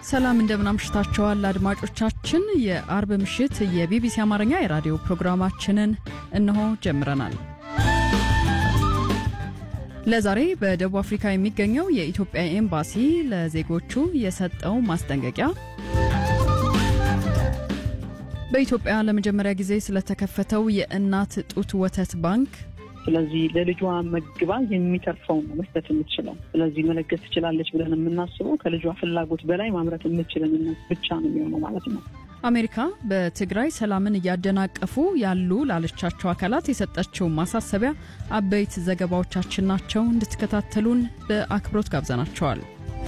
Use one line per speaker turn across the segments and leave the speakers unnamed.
ሰላም እንደምናምሽታችኋል አድማጮቻችን። የአርብ ምሽት የቢቢሲ አማርኛ የራዲዮ ፕሮግራማችንን እነሆ ጀምረናል። ለዛሬ በደቡብ አፍሪካ የሚገኘው የኢትዮጵያ ኤምባሲ ለዜጎቹ የሰጠው ማስጠንቀቂያ፣ በኢትዮጵያ ለመጀመሪያ ጊዜ ስለተከፈተው የእናት ጡት ወተት ባንክ
ስለዚህ ለልጇ መግባ የሚተርፈው ነው መስጠት የምትችለው። ስለዚህ መለገስ ትችላለች ብለን የምናስበው ከልጇ ፍላጎት በላይ ማምረት የምትችልን ብቻ ነው የሚሆነው ማለት ነው።
አሜሪካ በትግራይ ሰላምን እያደናቀፉ ያሉ ላለቻቸው አካላት የሰጠችው ማሳሰቢያ አበይት ዘገባዎቻችን ናቸው። እንድትከታተሉን በአክብሮት ጋብዘናቸዋል።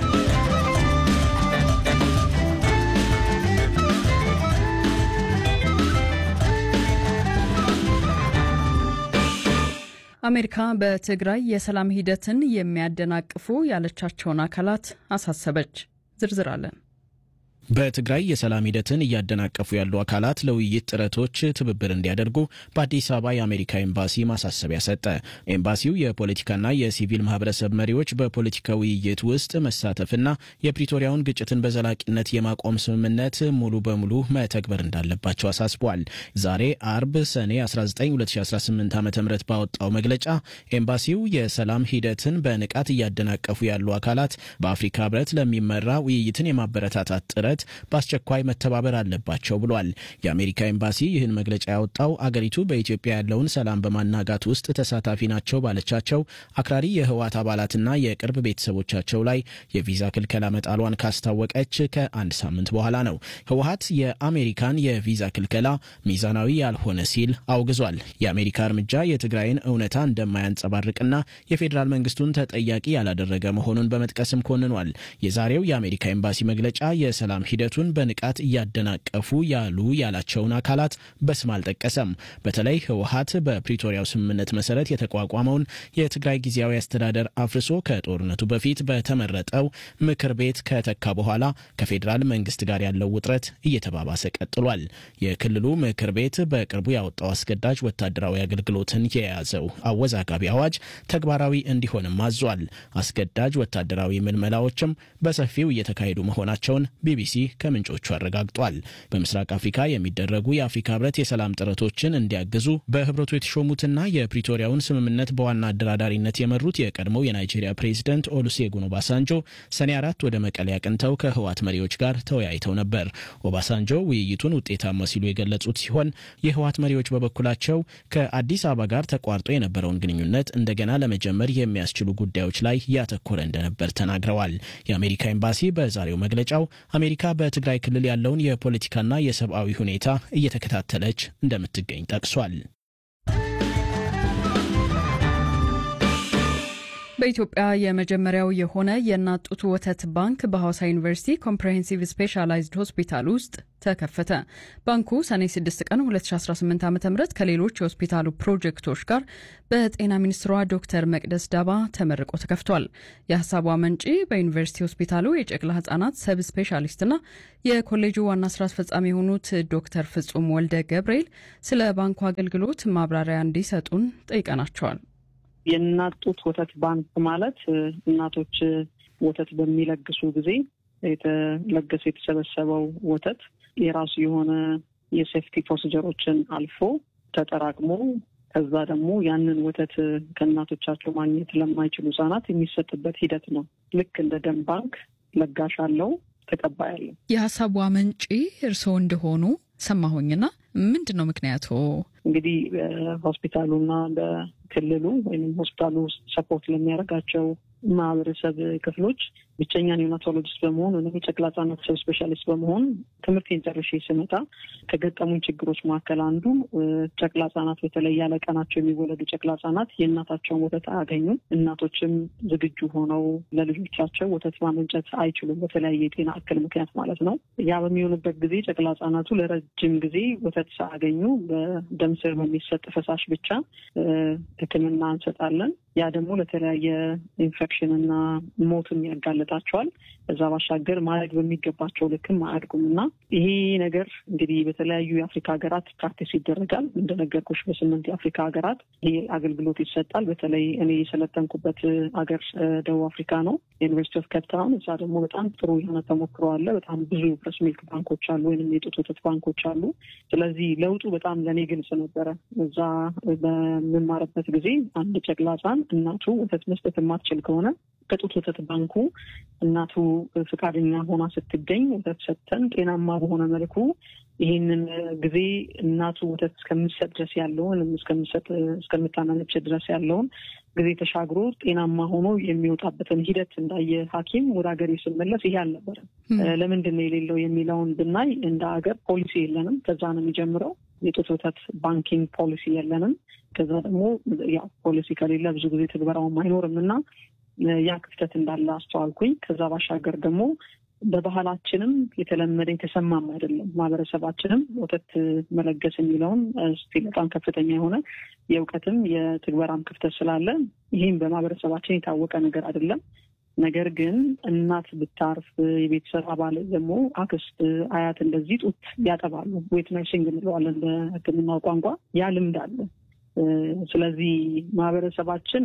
አሜሪካ በትግራይ የሰላም ሂደትን የሚያደናቅፉ ያለቻቸውን አካላት አሳሰበች። ዝርዝር አለን።
በትግራይ የሰላም ሂደትን እያደናቀፉ ያሉ አካላት ለውይይት ጥረቶች ትብብር እንዲያደርጉ በአዲስ አበባ የአሜሪካ ኤምባሲ ማሳሰቢያ ሰጠ። ኤምባሲው የፖለቲካና የሲቪል ማህበረሰብ መሪዎች በፖለቲካ ውይይት ውስጥ መሳተፍና የፕሪቶሪያውን ግጭትን በዘላቂነት የማቆም ስምምነት ሙሉ በሙሉ መተግበር እንዳለባቸው አሳስቧል። ዛሬ አርብ ሰኔ 19 2018 ዓ ም ባወጣው መግለጫ ኤምባሲው የሰላም ሂደትን በንቃት እያደናቀፉ ያሉ አካላት በአፍሪካ ህብረት ለሚመራ ውይይትን የማበረታታት ጥረት በአስቸኳይ መተባበር አለባቸው ብሏል። የአሜሪካ ኤምባሲ ይህን መግለጫ ያወጣው አገሪቱ በኢትዮጵያ ያለውን ሰላም በማናጋት ውስጥ ተሳታፊ ናቸው ባለቻቸው አክራሪ የህወሓት አባላትና የቅርብ ቤተሰቦቻቸው ላይ የቪዛ ክልከላ መጣሏን ካስታወቀች ከአንድ ሳምንት በኋላ ነው። ህወሓት የአሜሪካን የቪዛ ክልከላ ሚዛናዊ ያልሆነ ሲል አውግዟል። የአሜሪካ እርምጃ የትግራይን እውነታ እንደማያንጸባርቅና የፌዴራል መንግስቱን ተጠያቂ ያላደረገ መሆኑን በመጥቀስም ኮንኗል። የዛሬው የአሜሪካ ኤምባሲ መግለጫ የሰላም ሂደቱን በንቃት እያደናቀፉ ያሉ ያላቸውን አካላት በስም አልጠቀሰም። በተለይ ህወሓት በፕሪቶሪያው ስምምነት መሰረት የተቋቋመውን የትግራይ ጊዜያዊ አስተዳደር አፍርሶ ከጦርነቱ በፊት በተመረጠው ምክር ቤት ከተካ በኋላ ከፌዴራል መንግስት ጋር ያለው ውጥረት እየተባባሰ ቀጥሏል። የክልሉ ምክር ቤት በቅርቡ ያወጣው አስገዳጅ ወታደራዊ አገልግሎትን የያዘው አወዛጋቢ አዋጅ ተግባራዊ እንዲሆንም አዟል። አስገዳጅ ወታደራዊ ምልመላዎችም በሰፊው እየተካሄዱ መሆናቸውን ቢቢሲ ከምንጮቹ አረጋግጧል። በምስራቅ አፍሪካ የሚደረጉ የአፍሪካ ህብረት የሰላም ጥረቶችን እንዲያግዙ በህብረቱ የተሾሙትና የፕሪቶሪያውን ስምምነት በዋና አደራዳሪነት የመሩት የቀድሞው የናይጄሪያ ፕሬዚደንት ኦሉሴጉን ኦባሳንጆ ሰኔ አራት ወደ መቀሌ አቅንተው ከህወሓት መሪዎች ጋር ተወያይተው ነበር። ኦባሳንጆ ውይይቱን ውጤታማ ሲሉ የገለጹት ሲሆን የህወሓት መሪዎች በበኩላቸው ከአዲስ አበባ ጋር ተቋርጦ የነበረውን ግንኙነት እንደገና ለመጀመር የሚያስችሉ ጉዳዮች ላይ ያተኮረ እንደነበር ተናግረዋል። የአሜሪካ ኤምባሲ በዛሬው መግለጫው አሜሪካ በትግራይ ክልል ያለውን የፖለቲካና የሰብአዊ ሁኔታ እየተከታተለች እንደምትገኝ ጠቅሷል።
በኢትዮጵያ የመጀመሪያው የሆነ የእናት ጡት ወተት ባንክ በሐዋሳ ዩኒቨርሲቲ ኮምፕሬሄንሲቭ ስፔሻላይዝድ ሆስፒታል ውስጥ ተከፈተ። ባንኩ ሰኔ 6 ቀን 2018 ዓ ም ከሌሎች የሆስፒታሉ ፕሮጀክቶች ጋር በጤና ሚኒስትሯ ዶክተር መቅደስ ዳባ ተመርቆ ተከፍቷል። የሀሳቡ አመንጪ በዩኒቨርሲቲ ሆስፒታሉ የጨቅላ ህጻናት ሰብ ስፔሻሊስትና የኮሌጁ ዋና ስራ አስፈጻሚ የሆኑት ዶክተር ፍጹም ወልደ ገብርኤል ስለ ባንኩ አገልግሎት ማብራሪያ እንዲሰጡን ጠይቀናቸዋል።
የእናት ጡት ወተት ባንክ ማለት እናቶች ወተት በሚለግሱ ጊዜ የተለገሰ የተሰበሰበው ወተት የራሱ የሆነ የሴፍቲ ፕሮሲጀሮችን አልፎ ተጠራቅሞ ከዛ ደግሞ ያንን ወተት ከእናቶቻቸው ማግኘት ለማይችሉ ህጻናት የሚሰጥበት ሂደት ነው። ልክ እንደ ደም ባንክ ለጋሽ አለው፣ ተቀባይ አለው።
የሀሳቡ አመንጪ እርስዎ እንደሆኑ ሰማሁኝና ምንድን ነው ምክንያቱ?
እንግዲህ በሆስፒታሉና በክልሉ ወይም ሆስፒታሉ ውስጥ ሰፖርት ለሚያደርጋቸው ማህበረሰብ ክፍሎች ብቸኛ ኒዮናቶሎጂስት በመሆን ወይም የጨቅላ ህጻናት ሰብ ስፔሻሊስት በመሆን ትምህርቴን ጨርሼ ስመጣ ከገጠሙኝ ችግሮች መካከል አንዱ ጨቅላ ህጻናት በተለይ ያለ ቀናቸው የሚወለዱ ጨቅላ ህጻናት የእናታቸውን ወተት አያገኙም። እናቶችም ዝግጁ ሆነው ለልጆቻቸው ወተት ማመንጨት አይችሉም፣ በተለያየ የጤና እክል ምክንያት ማለት ነው። ያ በሚሆንበት ጊዜ ጨቅላ ህጻናቱ ለረጅም ጊዜ ወተት ሳያገኙ በደም ስር በሚሰጥ ፈሳሽ ብቻ ሕክምና እንሰጣለን። ያ ደግሞ ለተለያየ ኢንፌክሽን እና ሞትም ያጋለጣል ይሰጣቸዋል። ከዛ ባሻገር ማደግ በሚገባቸው ልክም አያድጉም እና ይሄ ነገር እንግዲህ በተለያዩ የአፍሪካ ሀገራት ፕራክቲስ ይደረጋል። እንደነገርኩሽ በስምንት የአፍሪካ ሀገራት ይሄ አገልግሎት ይሰጣል። በተለይ እኔ የሰለጠንኩበት ሀገር ደቡብ አፍሪካ ነው፣ ዩኒቨርሲቲ ኦፍ ኬፕታውን። እዛ ደግሞ በጣም ጥሩ የሆነ ተሞክሮ አለ። በጣም ብዙ ብረስ ሚልክ ባንኮች አሉ፣ ወይም የጡት ወተት ባንኮች አሉ። ስለዚህ ለውጡ በጣም ለእኔ ግልጽ ነበረ። እዛ በምማርበት ጊዜ አንድ ጨቅላ ሕፃን እናቱ ወተት መስጠት የማትችል ከሆነ ከጡት ወተት ባንኩ እናቱ ፈቃደኛ ሆና ስትገኝ ወተት ሰጥተን ጤናማ በሆነ መልኩ ይህንን ጊዜ እናቱ ወተት እስከምትሰጥ ድረስ ያለውን እስከምትሰጥ እስከምታናነች ድረስ ያለውን ጊዜ ተሻግሮ ጤናማ ሆኖ የሚወጣበትን ሂደት እንዳየ ሐኪም ወደ ሀገር ስመለስ ይሄ አልነበረም። ለምንድን ነው የሌለው የሚለውን ብናይ እንደ ሀገር ፖሊሲ የለንም። ከዛ ነው የሚጀምረው። የጡት ወተት ባንኪንግ ፖሊሲ የለንም። ከዛ ደግሞ ያው ፖሊሲ ከሌለ ብዙ ጊዜ ትግበራውም አይኖርም እና ያ ክፍተት እንዳለ አስተዋልኩኝ። ከዛ ባሻገር ደግሞ በባህላችንም የተለመደ የተሰማም አይደለም። ማህበረሰባችንም ወተት መለገስ የሚለውን ስቲል በጣም ከፍተኛ የሆነ የእውቀትም የትግበራም ክፍተት ስላለ ይህም በማህበረሰባችን የታወቀ ነገር አይደለም። ነገር ግን እናት ብታርፍ የቤተሰብ አባል ደግሞ አክስት፣ አያት እንደዚህ ጡት ያጠባሉ። ዌት ነርሲንግ እንለዋለን በሕክምናው ቋንቋ። ያ ልምድ አለ። ስለዚህ ማህበረሰባችን